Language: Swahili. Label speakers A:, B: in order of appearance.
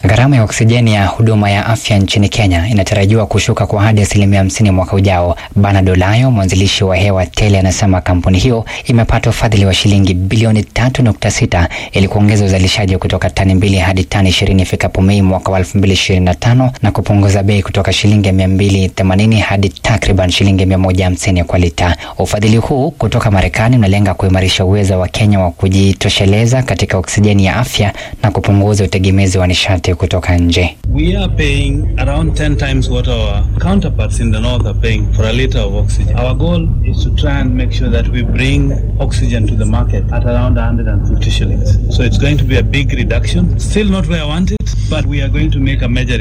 A: Gharama ya oksijeni ya huduma ya afya nchini Kenya inatarajiwa kushuka kwa hadi asilimia hamsini mwaka ujao. Bernard Olayo, mwanzilishi wa Hewa Tele, anasema kampuni hiyo imepata ufadhili wa shilingi bilioni tatu nukta sita ili kuongeza uzalishaji kutoka tani mbili hadi tani ishirini ifikapo Mei mwaka wa elfu mbili ishirini na tano na kupunguza bei kutoka shilingi mia mbili themanini hadi takriban shilingi mia moja hamsini kwa lita. Ufadhili huu kutoka Marekani unalenga kuimarisha uwezo wa Kenya wa kujitosheleza katika oksijeni ya afya na kupunguza utegemezi wa nishati kutoka nje.
B: We are paying around 10 times what our counterparts in the north are paying for a liter of oxygen. Our goal is to try and make sure that we bring oxygen to the market at around 150 shillings. So it's going to be a big reduction. Still not where I want it, but we are going to make a major